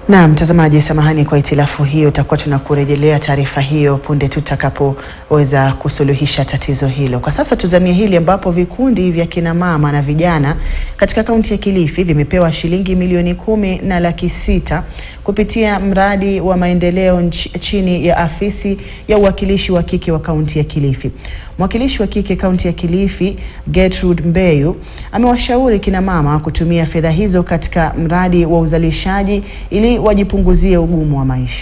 Na mtazamaji, samahani kwa itilafu hiyo, tutakuwa tunakurejelea taarifa hiyo punde tutakapoweza kusuluhisha tatizo hilo. Kwa sasa tuzamie hili ambapo vikundi vya kina mama na vijana katika kaunti ya Kilifi vimepewa shilingi milioni kumi na laki sita kupitia mradi wa maendeleo nch chini ya afisi ya uwakilishi wa kike wa kaunti ya Kilifi. Mwakilishi wa kike kaunti ya Kilifi Gertrude Mbeyu amewashauri kina mama kutumia fedha hizo katika mradi wa uzalishaji ili wajipunguzie ugumu wa maisha.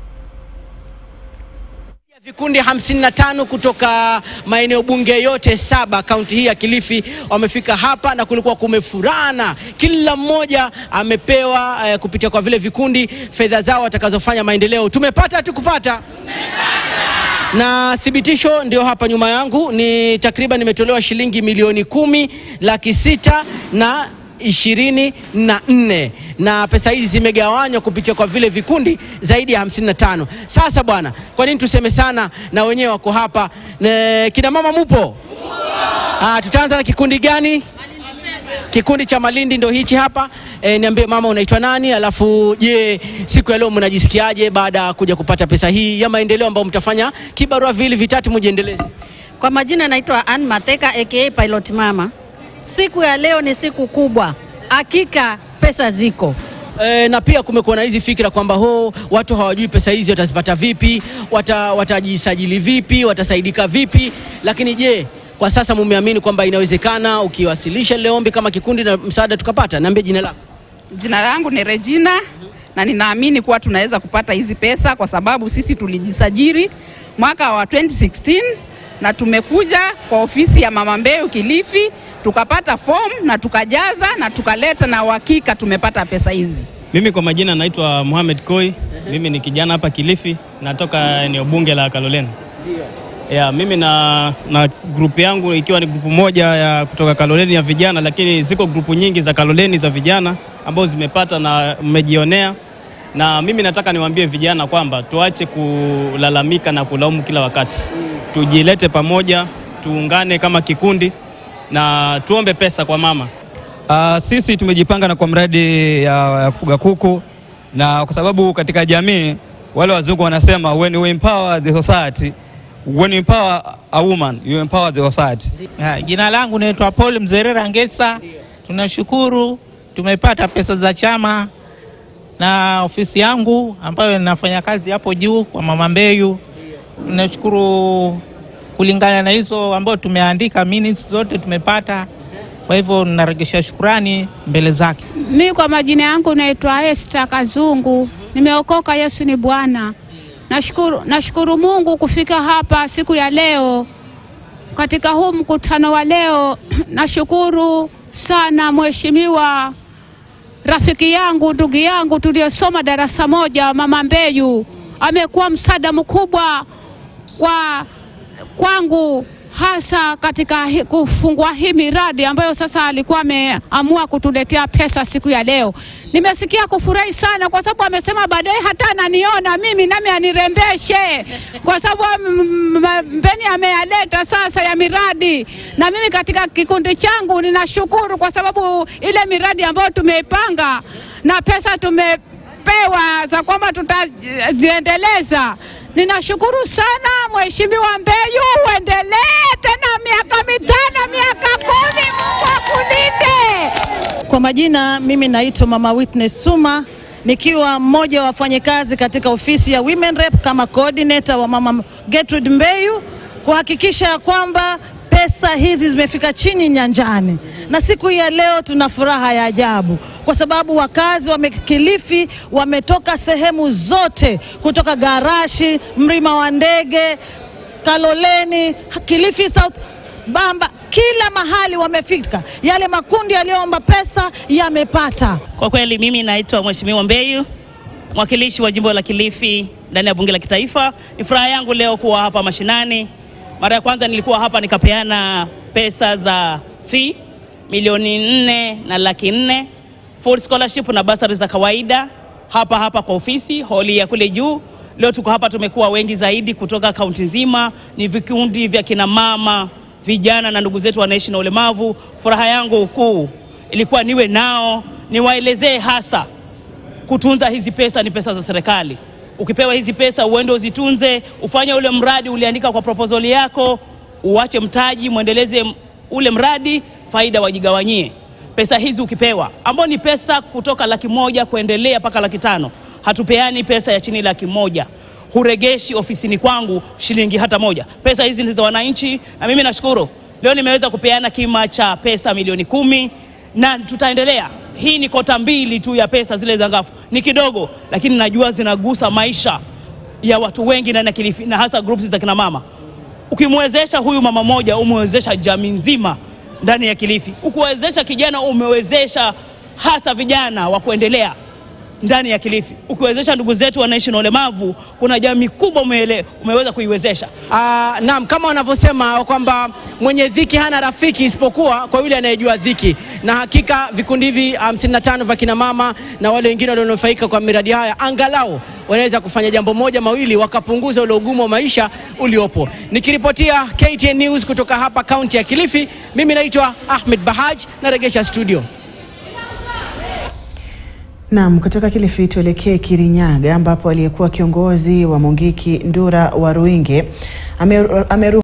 Vikundi 55 kutoka maeneo bunge yote saba kaunti hii ya Kilifi wamefika hapa na kulikuwa kumefurana. Kila mmoja amepewa eh, kupitia kwa vile vikundi fedha zao watakazofanya maendeleo. Tumepata tukupata na thibitisho ndio hapa nyuma yangu, ni takriban nimetolewa shilingi milioni kumi laki sita na ishirini na nne na pesa hizi zimegawanywa kupitia kwa vile vikundi zaidi ya 55. Sasa bwana, kwa nini tuseme sana na wenyewe wako hapa? Ne, kina mama mupo? Ah, tutaanza na kikundi gani? Kikundi cha Malindi ndo hichi hapa. E, niambie mama, unaitwa nani? Alafu je, siku ya leo mnajisikiaje baada ya kuja kupata pesa hii ya maendeleo ambayo mtafanya kibarua vili vitatu mujiendeleze? Kwa majina naitwa Ann Mateka aka Pilot Mama. Siku ya leo ni siku kubwa, hakika pesa ziko. E, na pia kumekuwa na hizi fikra kwamba ho watu hawajui pesa hizi watazipata vipi, wata, watajisajili vipi, watasaidika vipi. Lakini je, kwa sasa mumeamini kwamba inawezekana ukiwasilisha lile ombi kama kikundi na msaada tukapata? Niambie jina lako. Jina langu ni Regina na ninaamini kuwa tunaweza kupata hizi pesa kwa sababu sisi tulijisajili mwaka wa 2016 na tumekuja kwa ofisi ya Mama Mbeyu Kilifi tukapata fomu na tukajaza na tukaleta na uhakika tumepata pesa hizi. Mimi kwa majina naitwa Mohamed Koi. Mimi ni kijana hapa Kilifi, natoka eneo bunge la Kaloleni. Yeah, mimi na, na grupu yangu ikiwa ni grupu moja ya kutoka Kaloleni ya vijana, lakini ziko grupu nyingi za Kaloleni za vijana ambao zimepata na mmejionea, na mimi nataka niwaambie vijana kwamba tuache kulalamika na kulaumu kila wakati, tujilete pamoja, tuungane kama kikundi na tuombe pesa kwa mama. Uh, sisi tumejipanga na kwa mradi ya, ya kufuga kuku na kwa sababu katika jamii wale wazungu wanasema when you empower the society when you empower a woman you empower the society. Ha, jina langu naitwa Paul Mzerera Ngesa. Tunashukuru tumepata pesa za chama na ofisi yangu ambayo ninafanya kazi hapo juu kwa Mama Mbeyu. Tunashukuru kulingana na hizo ambayo tumeandika minutes zote tumepata. Kwa hivyo narejesha shukurani mbele zake. Mi kwa majina yangu naitwa Esther Kazungu, nimeokoka. Yesu ni Bwana. Nashukuru, nashukuru Mungu kufika hapa siku ya leo katika huu mkutano wa leo. Nashukuru sana mheshimiwa rafiki yangu, ndugu yangu tuliyosoma darasa moja, Mama Mbeyu, amekuwa msaada mkubwa kwa kwangu hasa katika hi, kufungua hii miradi ambayo sasa alikuwa ameamua kutuletea pesa siku ya leo. Nimesikia kufurahi sana kwa sababu amesema baadaye hata ananiona mimi nami anirembeshe, kwa sababu mbeni ameyaleta sasa ya miradi, na mimi katika kikundi changu ninashukuru kwa sababu ile miradi ambayo tumeipanga na pesa tumepewa za kwamba tutaziendeleza. Ninashukuru sana Mheshimiwa Mbeyu, uendelee tena miaka mitano, miaka kumi. Mungu akulinde. Kwa majina, mimi naitwa Mama Witness Suma nikiwa mmoja wa wafanyakazi katika ofisi ya Women Rep kama coordinator wa Mama Gertrude Mbeyu kuhakikisha ya kwamba pesa hizi zimefika chini nyanjani, na siku hii ya leo tuna furaha ya ajabu kwa sababu wakazi wa Kilifi wametoka sehemu zote, kutoka Garashi, Mlima wa Ndege, Kaloleni, Kilifi South, Bamba, kila mahali wamefika. Yale makundi yaliyoomba pesa yamepata. Kwa kweli, mimi naitwa Mheshimiwa Mbeyu, mwakilishi wa jimbo la Kilifi ndani ya bunge la kitaifa. Ni furaha yangu leo kuwa hapa mashinani. Mara ya kwanza nilikuwa hapa nikapeana pesa za fee milioni nne na laki nne full scholarship na basari za kawaida hapa hapa kwa ofisi holi ya kule juu. Leo tuko hapa, tumekuwa wengi zaidi kutoka kaunti nzima, ni vikundi vya kina mama, vijana na ndugu zetu wanaishi na ulemavu. Furaha yangu kuu ilikuwa niwe nao, niwaelezee hasa kutunza hizi pesa ni pesa za serikali. Ukipewa hizi pesa uende uzitunze, ufanye ule mradi uliandika kwa proposal yako, uache mtaji, mwendeleze ule mradi, faida wajigawanyie. Pesa hizi ukipewa, ambao ni pesa kutoka laki moja kuendelea mpaka laki tano. Hatupeani pesa ya chini laki moja huregeshi ofisini kwangu shilingi hata moja. Pesa hizi ni za wananchi, na mimi nashukuru leo nimeweza kupeana kima cha pesa milioni kumi na tutaendelea. Hii ni kota mbili tu ya pesa zile za ngafu, ni kidogo, lakini najua zinagusa maisha ya watu wengi ndani ya Kilifi na hasa groups za kina mama. Ukimwezesha huyu mama moja, umewezesha jamii nzima ndani ya Kilifi. Ukiwezesha kijana, umewezesha hasa vijana wa kuendelea ndani ya Kilifi. Ukiwezesha ndugu zetu wanaishi na ulemavu, kuna jamii kubwa umele, umeweza kuiwezesha. Ah, naam, kama wanavyosema kwamba mwenye dhiki hana rafiki isipokuwa kwa yule anayejua dhiki, na hakika vikundi hivi 55 vya kina mama na wale wengine walionufaika kwa miradi haya angalau wanaweza kufanya jambo moja mawili, wakapunguza ule ugumu wa maisha uliopo. Nikiripotia KTN News kutoka hapa kaunti ya Kilifi, mimi naitwa Ahmed Bahaj, naregesha studio. Naam, kutoka Kilifi tuelekee Kirinyaga ambapo aliyekuwa kiongozi wa Mungiki Ndura wa Ruinge ameru